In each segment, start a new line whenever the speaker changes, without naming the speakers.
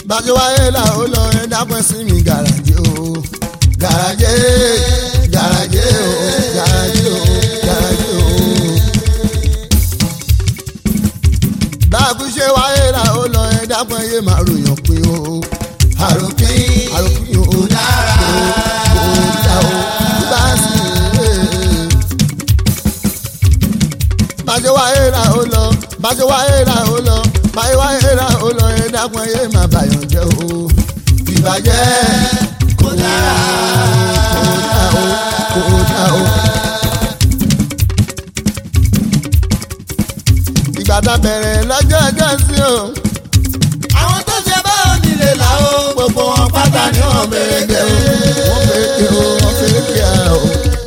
bàjẹ́ wáyé là ó lọ ẹ dápẹ́ sí mi gàràjé o gàràjé gàràjé o gàràjé o gàràjé o. báàbù ṣe wáyé là ó lọ ẹ dápẹ́ yé màá ròyàn pé o àròpín àròpín o
dára.
kò dá o bá sì bàjẹ́ wáyé là ó lọ bàjẹ́ wáyé là ó lọ bàjẹ́ wáyé là ó lọ ẹ dápẹ́ yé màá bàyàn jẹ́ o ìbàjẹ́
kò dára.
kò dá o. ìgbà tá a bẹ̀rẹ̀ lọ́jọ́ ọjọ́ sí o.
àwọn tó ṣe bá onílé là ó gbogbo wọn pátá ni wọn bèrè gbé o.
wọ́n fèké o wọ́n fèké a o.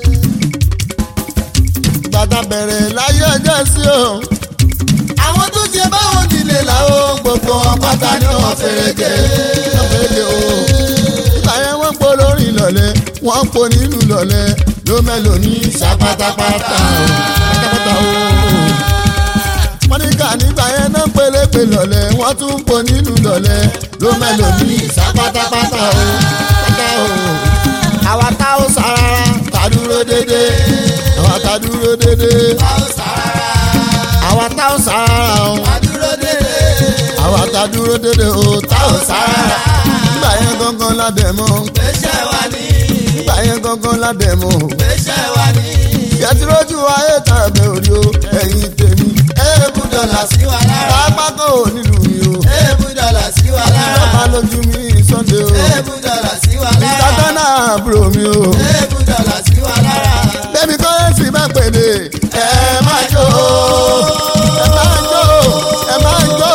ìgbà tá a bẹ̀rẹ̀ láyé ọjọ́ sí o.
àwọn tó ṣe bá onílé là ó gbogbo wọn pátá ni wọn fèrè gbé.
wọ́n fèké o. ìgbà yẹn wọ́n po lórí ìlọ̀lẹ̀ wọ́n po nínú ìlọ̀lẹ̀ ló mẹ́lò ní
ṣàpátápátá o.
pátápátá o. wọ́n ní ká nígbà yẹn náà pélépè lọ̀lẹ̀ wọ́n tún po nínú ìlọ̀lẹ̀ ló mẹ́lò ní
ṣàpátápátá o.
pátá o. àwa tá ó sarara tá dúró dédé àwa tá dúró dédé
a ó sára.
àwa tá ó sarara o
a dúró dédé.
àwa tá dúró dédé o tá ó sarara nígbà yẹn gangan ládẹ mọ
gbèsè wa ní.
nígbà yẹn gangan ládẹ mọ
gbèsè wa ní.
yẹtìrójú ayé tàbí orí o ẹ̀yin tèmi
èébú dọ̀là sí wa lára.
pápá kan ò nílùú mi o
èébú dọ̀là sí wa lára.
ìjọba lójú mi sunday o
èébú dọ̀là sí wa lára.
ìtàkánná àbúrò mi o
èébú dọ̀là sí wa lára.
bẹ́ẹ̀ni kọ́rẹ́sì bá pèdè ẹ máa jó ẹ máa jó ẹ máa jó.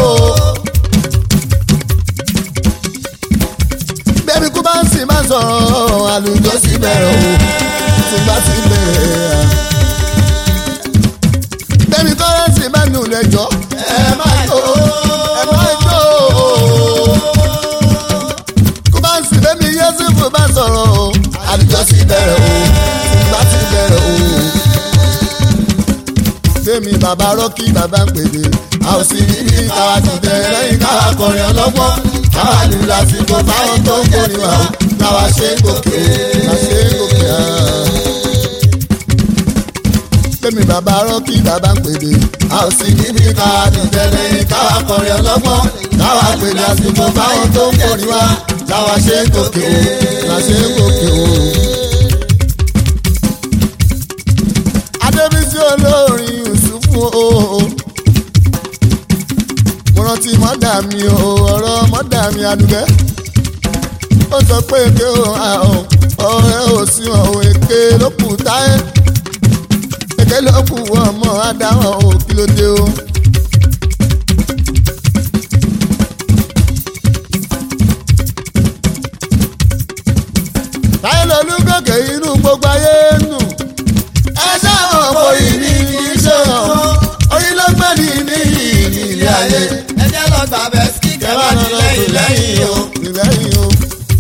bẹ́ẹ̀ni kú bá ń sì máa sọ̀rọ̀ àlùjọ sí bẹ̀rẹ̀ o tí bá ti bẹ̀rẹ̀. bẹ́ẹ̀ni kọ́rẹ́sì bá nù lẹ́jọ́ ẹ máa jó ẹ máa jó. kú bá ń sì bẹ́ẹ̀ni yẹ́sùfù bá sọ̀rọ̀ o àlùjọ sí bẹ̀rẹ̀ o tí bá ti bẹ̀rẹ̀ o. Fẹ́mi bàbá rọ́kì bàbá ń pèdè. A ò sì ní bí káwa ti bẹ̀rẹ̀ lẹ́yìn káwa kọrin ọlọ́gbọ́n. Káwa lù lásìkò táwọn tó ń kórìn wá o. Káwa ṣe é gòkè o, ká ṣe é gòkè á. Fẹ́mi bàbá rọ́kì bàbá ń pèdè. A ò sì ní bí káwa ti bẹ̀rẹ̀ lẹ́yìn káwa kọrin ọlọ́gbọ́n. Káwa pè lásìkò táwọn tó ń kórìn wá. Káwa ṣe é gòkè o, ká ṣe é gòkè o. adébísí olórin yusufu o mo rántí mọ́dà mi o ọ̀rọ̀ mọ́dà mi adùgẹ́ ó sọ pé èké o àhùn ọ̀rẹ́ ò sí ọ̀hún èké ló kù táyé èké ló kù ọmọ adáhùn o kí ló dé o. táyé lolú gòkè inú gbogbo ayé nù ẹ sáwọn òbòyí ní kì í ṣe hàn oyin ló gbẹ́ ní ní ilé ayé
ẹ jẹ́ lọ gbà bẹ́ẹ̀ sí kẹwàá ní lẹ́yìn lẹ́yìn o.
lẹ́yìn o.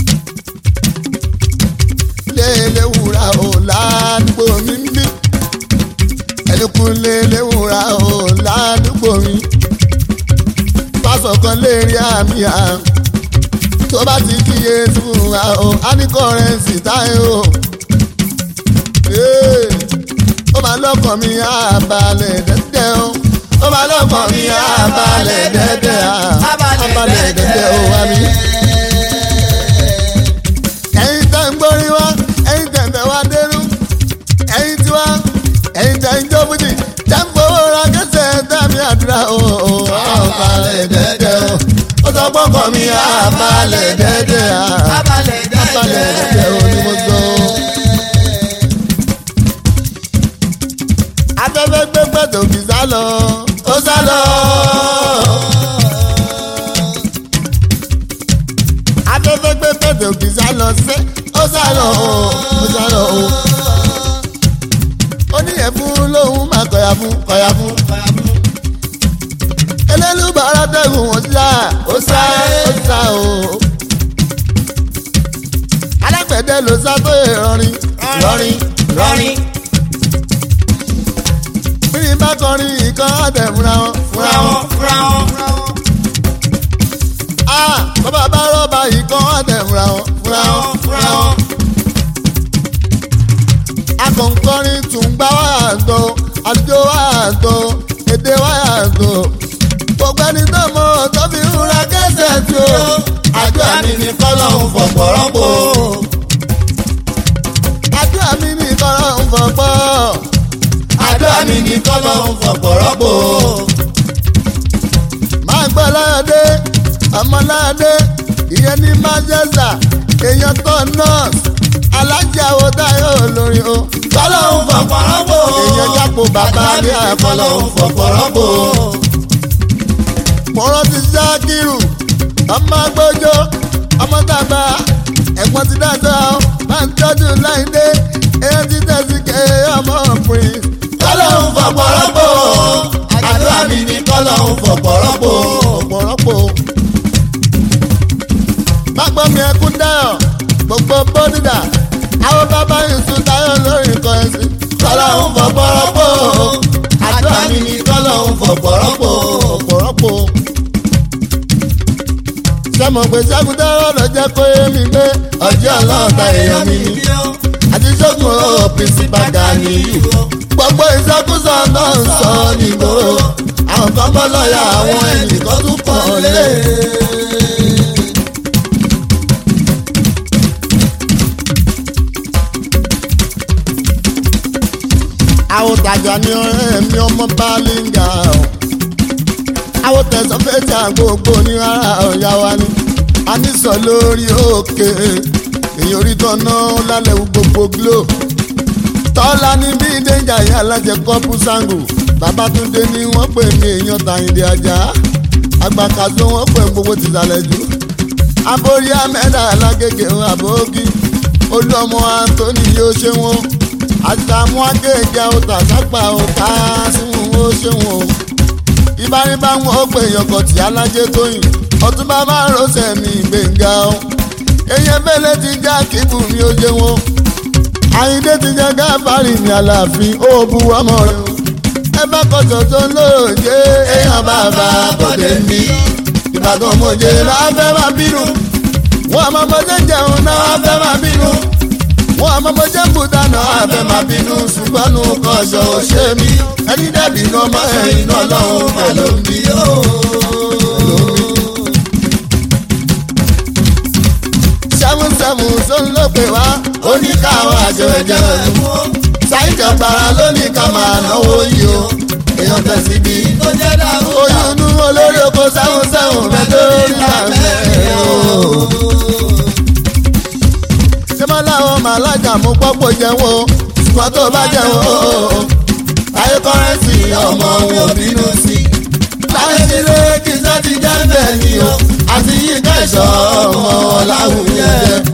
lélẹ̀ wúrà o ládùúgbò mi ń bí ẹnìkún lélẹ̀ wúrà o ládùúgbò mi. pásọ̀ kan lè rí àmì à tó bá ti kíyè fún wa o á ní kọ́rẹ́ǹsì táyé o. Hey ó máa lọ́kàn mi àbálẹ̀ dẹ́dẹ́ o. ó máa lọ́kàn mi àbálẹ̀ dẹ́dẹ́ a. àbálẹ̀ dẹ́dẹ́ o wá mi. ẹ̀yin tẹ̀ ń gbórí wá ẹ̀yin tẹ̀ ń bẹ̀ wá dérú. ẹ̀yin tí wá ẹ̀yin tẹ̀ ń jó fújì tẹ̀ ń gbowó ra kẹsẹ̀ dábì àdúrà o. àbálẹ̀ dẹ́dẹ́ o. ó sọ gbọ́kàn mi àbálẹ̀ dẹ́dẹ́ a.
abalẹ̀
àbálẹ̀ dẹ́dẹ́ o ni mo sọ. afẹ́fẹ́ gbé pẹ̀tò kì í sá lọ. ó sá lọ. afẹ́fẹ́ gbé pẹ̀tò kì í sá lọ sí. ó sá lọ. ó sá lọ. ó ní ẹ̀fún lòun máa kọ̀yà fún kọ̀yà fún. elélúbàárà tẹ̀gùn ó sá. ó sá ó sá o. alágbẹ̀dẹ ló sá tó ìrọ̀rin ìrọ̀rin
rọrin
bí bá kọrin ìkan ọ̀tẹ̀ fúnra wọn
fúnra wọn fúnra wọn.
Ah, bàbá bá rọ́bà yìí kán wá tẹ̀ fúnra wọn fúnra
fúnra
wọn.
wọn fúnra wọn.
akọ̀ǹkọrin tún gbá wáyà tó àjò wáyà tó èdè wáyà tó. gbogbo ẹni tó mọ tó fi ń ra kẹsẹ̀ tí ó.
àdúrà mi ní kọ́lọ́hún fọ̀pọ̀ rọ́pò.
àdúrà mi ní kọ́lọ́ ń fọ̀pọ̀.
àdúrà mi ní kọ́lọ́hún fọ̀pọ̀ rọ́pò.
máa gbọ́ láyọ̀dé ọmọ láyọ̀dé ìyẹn ní manchester èèyàn tó nọ́ọ̀sì alájà wo táyọ̀ olórin o.
kọ́lọ́hún fọ̀pọ̀ rọ́pò.
èèyàn jápò bàbá ní àkọlọ́
kọ́lọ́hún fọ̀pọ̀ rọ́pò.
mo rántí sákìrù ọmọ agbójó ọmọ tàgbà ẹ̀gbọ́n ti dájọ́ ọ máa ń tọ́jú láìdé èèyàn ti tẹ̀sí ké ọmọ ọ̀pìn.
kọ́lọ́hún fọ̀pọ̀ rọ́pò. àdúrà mi ní kọ́lọ́hún fọ̀pọ̀ rọ́pò.
ọ̀pọ̀lọpọ̀ gbàgbọ́ mi ẹkún dáyọ̀ gbogbo bódìdà àwọn bàbá yìí táyọ̀ lórí nǹkan ẹ̀sìn.
kọ́lọ́hún fọ̀pọ̀ rọ́pò. àdúrà mi ní kọ́lọ́hún fọ̀pọ̀ rọ́pò.
ọ̀pọ̀lọpọ̀ sẹ́mọ̀ pé sákúndárọ̀ lọ jẹ́ kó yé mi pé
ọjọ́ ọlọ́ọ̀ta èèyàn mi ni.
àti sókun ó
principal Ganiyu.
gbogbo ìsọkúsọ náà ń sọ nígboro àwọn kan bọ́ lọ́ọ̀yà àwọn ẹnìkan tún pọ̀ lé. àwọn tàjà ní ọ̀rẹ́ mi ọmọ bálíngà o àwọn tẹ̀sán fẹ́jà gbogbo ní ara ọ̀yà wa ni a ní sọ lórí òkè èyí orí tọ́nà lálẹ́ gbogbo glo tọ́lá ní bí dẹ́njà yẹn alájẹ kọ́pù sango babatunde ni wọ́n pè ní èèyàn tàyíǹde ajá agbàkàtó wọ́n pè gbogbo tìsàlẹ̀ jù aborí amẹ́dà alágége àbókí olúọmọ anthony yóò ṣe wọn àtàmú agége ọ̀tà sápà ọ̀ká símú ó ṣe wọn o ìbáríbá wọn ó pè yọkọ̀ tí alájẹ tóyìn ọtún bàbá rọ́ṣẹ̀ mi gbẹ̀ngà o èyàn fẹ́lẹ́ ti já kíkù mi ó jẹ wọn àyíndé ti jẹ gáfárì ní àlàáfín ó bu ọmọ rẹ o ẹ bá kọsọ tó ń lóòjé èèyàn bàbá bọ̀dé mi ìbàdàn mọ̀jẹ náà fẹ́ máa bínú wọn àmọ́ bọ́jẹ́ jẹun náà fẹ́ máa bínú wọn àmọ́ bọ́jẹ́ bùdá náà fẹ́ máa bínú ṣùgbọ́n nù kọ́ṣọ́ ò ṣe mí ẹni dẹ́bi náà mọ́ ẹ̀yìn náà lọ́hùn mà ló ń bí ó. sẹ́mu sẹ́mu tó ń lò pé wá ó ní káwọn àjọ ẹ̀jẹ̀ rẹ̀ mú ṣáìjọ gbàrà lónìí ká máa náwó yìí o èèyàn tẹ̀sí bí.
tó jẹ́ dáhùn.
oyún inú olórí oko sẹ́mu sẹ́mu rẹ̀ lórí àfẹ́ o. ṣé máa láwọn màlájà mú pọ́pọ̀ jẹ́wọ́ ṣùgbọ́n tó bá jẹ́wọ́ ayé kọ́rẹ́nsì ọmọ mi ò bínú sí. láyé sílé kí sọ́ ti jẹ́ bẹ́ẹ̀ ni o àti yí kẹ́sọ̀ ọmọ láwùjẹ.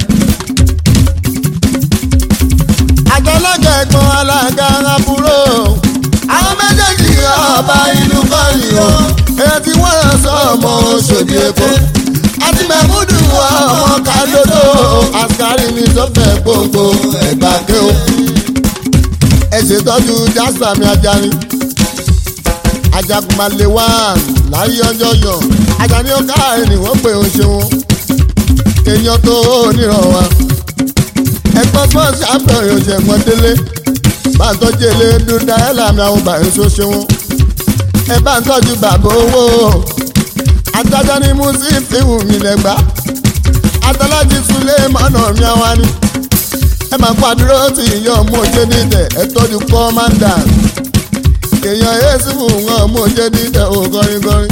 àgbàlagbà ẹ̀gbọ́n alága àbúrò àwọn méjèèjì ọba ìlú kọ́ni o èyí tí wọ́n rán sọ ọmọ Òṣòdì Èkó àti mẹ́múdù ọmọ kàdódó àṣàrí ní sọ́fẹ̀ gbogbo ẹ̀gbàgbé o ẹ ṣètọ́jú Jasper mi Ajani ajagunmalè wá láyé ọjọ́ yọ Ajani ó káàrin ni wọ́n pè ó ṣeun èèyàn tó oníràn wa ẹgbọ́n gbọ́n ṣàpẹ̀ yóò ṣe ẹ̀gbọ́n délé bá ń tọ́jú ilé dúdú ẹ̀ làmì àwọn bàyẹ̀ ṣó ṣeun ẹ bá ń tọ́jú bàbá owó adájọ́ ní muslim fíwù mi lẹ́gbà atọ́lájì sulé mọ́nà mi àwa ni ẹ máa kó àdúró tí ìyá ọmọ òjé nídẹ̀ ẹ tọ́jú kọ́mándà èèyàn yéésù fún wọn ọmọ òjé nídẹ̀ ò gọringọrin.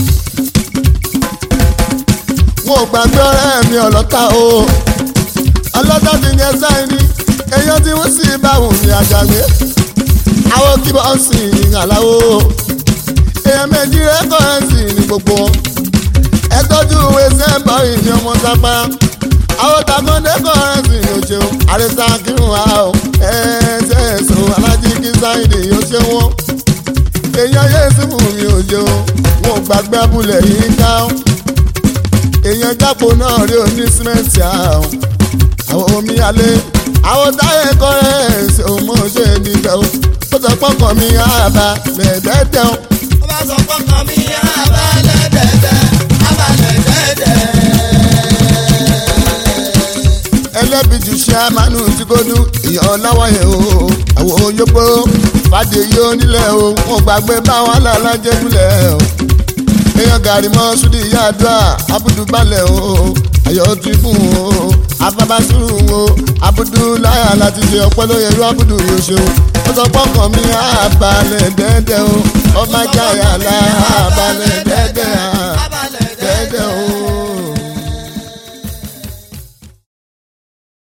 wọn ò gbàgbé ọ̀rẹ́ mi ọlọ́ta o ọlọ́ta ti yẹn sáyẹ́ni èèyàn tí wọ́n sì bá wù mí àjàgbé àwọn kí bọ́ọ̀sì ìhàláwó èèyàn méjì rẹ́kọ̀rẹ́nsì ní gbogbo wọn ẹ tọ́jú ìwé sẹ́ńbọ̀ ìní ọmọ sápá àwọn takọ́ndé kọ́rẹ́nsì ní o ṣeun àrẹsà kírun wa o ẹ̀ẹ́dẹ́ ẹ̀sùn alájí kí sáyidì yóò ṣe wọ́n èèyàn yéésù fún mi ò ṣeun wọn ò gbàgbé abúlé yìí ká o èèyàn jápò náà rí oní símẹ́ǹtì àwọn àwọn omi alẹ́ àwọn táyé kọ́rẹ́nsì òun mọ̀ ṣe é níbẹ̀ o ó sọ pọ́kàn mi àbá lẹ́ẹ̀dẹ́dẹ́ o
ó bá sọ pọ́kàn mi abalẹ̀ dẹ́dẹ́ abalẹ̀ dẹ́dẹ́
ẹlẹ́bìtì ṣe àmánú tí kò dún ìyàn láwọ̀yẹ̀ o àwọn oyópo fàdé yóò nílẹ̀ o wọn gbàgbé báwọn alálàjẹgúnlẹ̀ o èèyàn gàrí mọ́ súdì yàdúrà abudu balẹ̀ o ayọ̀ tìbù o afabasuru o abudu láyà láti ṣe ọpẹ́ lóye irú abudu yóò ṣe o ó sọ pọ́kàn mi àbálẹ̀ dẹ́dẹ́ o ọmọ jáyà lá àbálẹ̀ dẹ́dẹ́ à dẹ́dẹ́ o